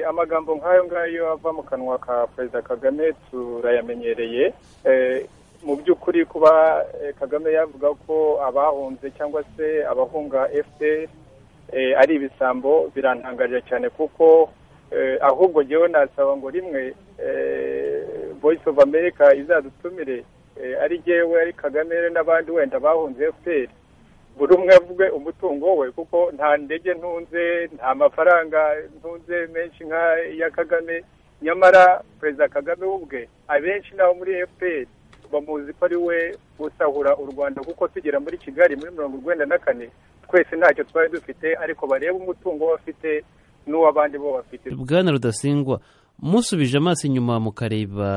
amagambo nk'ayo ngayo ava mu kanwa ka perezida kagame turayamenyereye mu by'ukuri kuba kagame yavuga ko abahunze cyangwa se abahunga fpr ari ibisambo birantangarira cyane kuko ahubwo ngewe nasaba ngo rimwe voice of america izadutumire ari ngewe ari kagame n'abandi wenda bahunze fpr buri umwe avuge umutungo we kuko nta ndege ntunze nta mafaranga ntunze menshi nka ya kagame nyamara perezida kagame ubwe abenshi nabo muri fpr bamuzi ko ari we usahura u rwanda kuko tugera muri kigali muri mirongo urwenda na kane twese ntacyo twari dufite ariko barebe umutungo bafite n'uw'abandi bo bafite bwana rudasingwa musubije amaso inyuma mukareba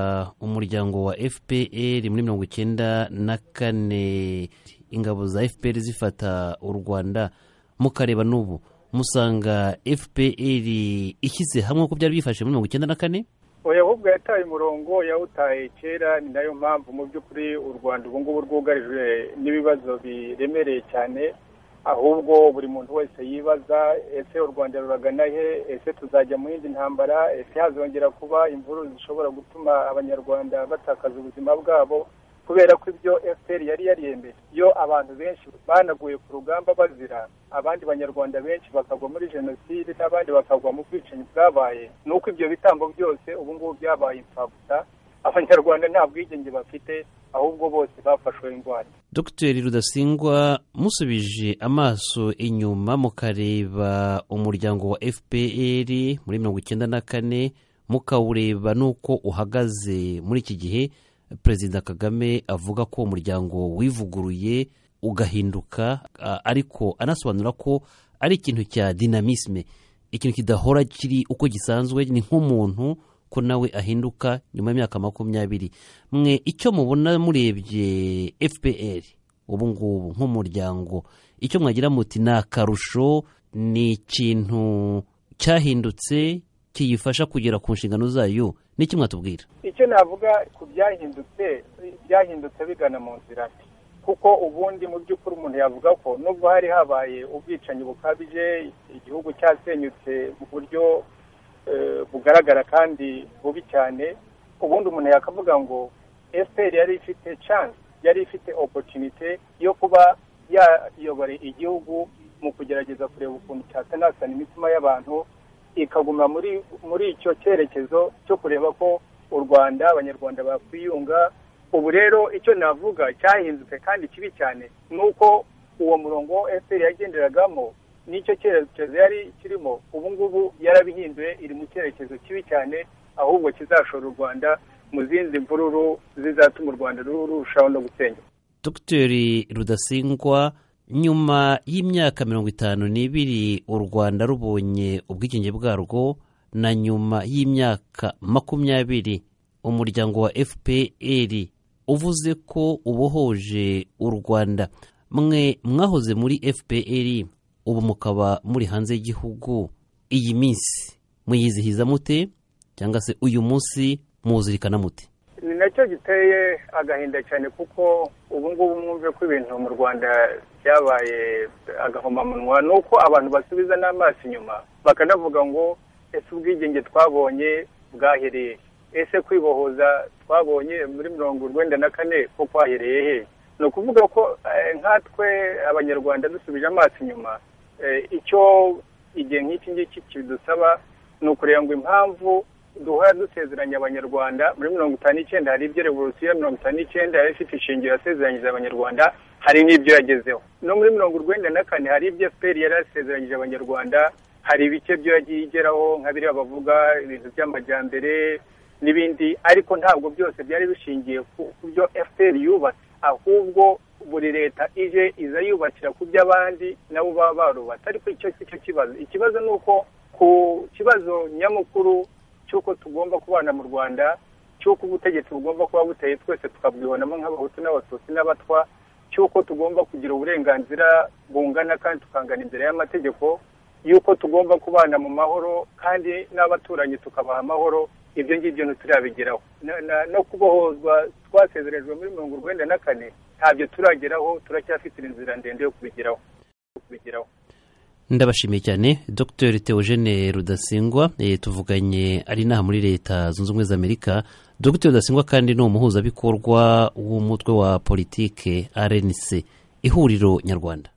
umuryango wa fpr muri mirongo icyenda na kane ingabo za fpr zifata u rwanda mukareba n'ubu musanga fpr ishyize hamwe ko byari bifashe muri mirongo icyenda na kane oya ahubwo yataye umurongo yawutaye kera ni nayo mpamvu mu by'ukuri u rwanda ubu ngubu rwugarijwe n'ibibazo biremereye cyane ahubwo buri muntu wese yibaza ese u rwanda ruragana he ese tuzajya mu yindi ntambara ese hazongera kuba imvururu zishobora gutuma abanyarwanda batakaza ubuzima bwabo kubera ko ibyo fpr yari yariyembeje iyo abantu benshi banaguye ku rugamba bazira abandi banyarwanda benshi bakagwa muri jenoside n'abandi bakagwa mu bwicanyi bwabaye ni uko ibyo bitambo byose ubu ngubu byabaye imfabusa abanyarwanda nta bwigenge bafite ahubwo bose bafashwe indwara dr rudasingwa musubije amaso inyuma mukareba umuryango wa fpr muri mirongo icyenda na kane mukawureba n'uko uhagaze muri iki gihe perezida kagame avuga ko umuryango wivuguruye ugahinduka ariko anasobanura ko ari ikintu cya dinamisme ikintu kidahora kiri uko gisanzwe ni nk'umuntu ko nawe ahinduka nyuma y'imyaka makumyabiri mwe icyo mubona murebye fpr ubu ngubu nk'umuryango icyo mwagira muti ni akarusho ni ikintu cyahindutse kiyifasha kugera ku nshingano zayo n'iki mwatubwira icyo navuga ku byahindutse byahindutse bigana mu nzira kuko ubundi mu by'ukuri umuntu yavuga ko nubwo hari habaye ubwicanyi bukabije igihugu cyasenyutse mu buryo bugaragara kandi bubi cyane ubundi umuntu yakavuga ngo efuperi yari ifite chance yari ifite opotunite yo kuba yayobora igihugu mu kugerageza kureba ukuntu cyatanasana imitima y'abantu ikaguma muri muri icyo cyerekezo cyo kureba ko u rwanda abanyarwanda bakwiyunga ubu rero icyo navuga cyahindutse kandi kibi cyane ni uko uwo murongo efuperi yagenderagamo n'icyo cyerekezo yari kirimo ubu ngubu yarabihinduye iri mu cyerekezo kibi cyane ahubwo kizashora u rwanda mu zindi mvururu zizatuma u rwanda rurushaho no gusenyuka dogiteri rudasingwa nyuma y'imyaka mirongo itanu n'ibiri u rwanda rubonye ubwigenge bwarwo na nyuma y'imyaka makumyabiri umuryango wa fpr uvuze ko ubohoje u rwanda mwe mwahoze muri fpr ubu mukaba muri hanze y'igihugu iyi minsi muyizihiza mute cyangwa se uyu munsi muwuzirikana mute ni nacyo giteye agahinda cyane kuko ubu ngubu mwumve ko ibintu mu rwanda byabaye agahomamunwa ni uko abantu basubiza n'amaso inyuma bakanavuga ngo ese ubwigenge twabonye bwahereye ese kwibohoza twabonye muri mirongo urwenda na kane ko kwahereye he ni ukuvuga ko nkatwe abanyarwanda dusubije amaso inyuma icyo igihe nk'iki ngiki kidusaba ni ukureba ngo impamvu duhora dusezeranya abanyarwanda muri mirongo itanu n'icyenda hari ibyo revolisiyo ya mirongo itanu n'icyenda yari ifite ishingiro yasezeranyije abanyarwanda hari n'ibyo yagezeho no muri mirongo urwenda na kane hari ibyo fpr yari yasezeranyije abanyarwanda hari ibice byo yagiye igeraho nka biriya bavuga ibintu by'amajyambere n'ibindi ariko ntabwo byose byari bishingiye ku byo fpr yubatse ahubwo buri leta ije iza yubakira ku by'abandi nabo baba barubatse ariko icyo si cyo kibazo ikibazo ni uko ku kibazo nyamukuru cy'uko tugomba kubana mu rwanda cy'uko ubutegetsi bugomba kuba buteye twese tukabwibonamo nk'abahutu n'abatutsi n'abatwa cy'uko tugomba kugira uburenganzira bungana kandi tukangana imbere y'amategeko y'uko tugomba kubana mu mahoro kandi n'abaturanyi tukabaha amahoro ibyo ngibyo ntiturabigeraho no kubohozwa twasezerejwe muri mirongo urwenda na kane ntabyo turageraho turacyafite inzira ndende yo kubigeraho ndabashimiye cyane dr teogene rudasingwa eh, tuvuganye ari inaha muri leta zunze ubumwe za amerika dr rudasingwa kandi ni umuhuzabikorwa w'umutwe wa politike rnc ihuriro nyarwanda